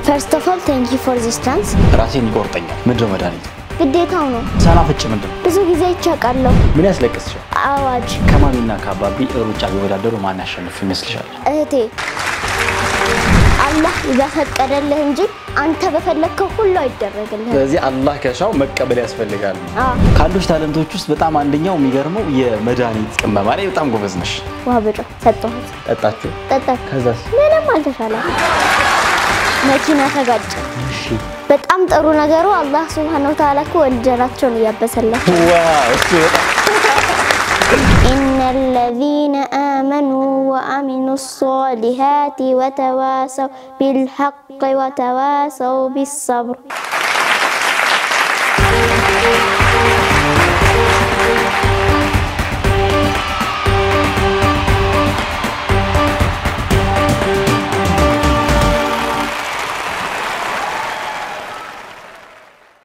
ፈርስት ኦፍ ኦል ቴንክ ዩ ፎር ዚስ ቻንስ። ራሴን ይቆርጠኛል። ምንድን ነው መድኃኒቱ? ግዴታው ነው። ሰናፍጭ ምንድን ነው? ብዙ ጊዜ ይቻቃለሁ። ምን ያስለቅስሻል? አዋጅ ከማሚና ከአባቢ ሩጫ ቢወዳደሩ ማን ያሸንፍ ይመስልሻል? እህቴ አላህ በፈቀደልህ እንጂ አንተ በፈለግከው ሁሉ አይደረግልህም። ስለዚህ አላህ ከሻው መቀበል ያስፈልጋል። አዎ ካሉሽ ታለንቶች ውስጥ በጣም አንደኛው የሚገርመው የመድኃኒት ቅመማ ላይ በጣም ጎበዝ ነሽ። ውሃ ብጮ ሰጠሁት፣ ጠጣችሁ? ጠጣ። ከዛስ? ምንም አልተሻለም። መኪና ተጋጨ። እሺ። በጣም ጥሩ ነገሩ አላህ ሱብሃነሁ ወተዓላ እኮ ወንጀላቸውን እያበሰላቸው ዋው እሱ በጣም إن الذين آمنوا وعملوا الصالحات وتواصوا بالحق وتواصوا بالصبر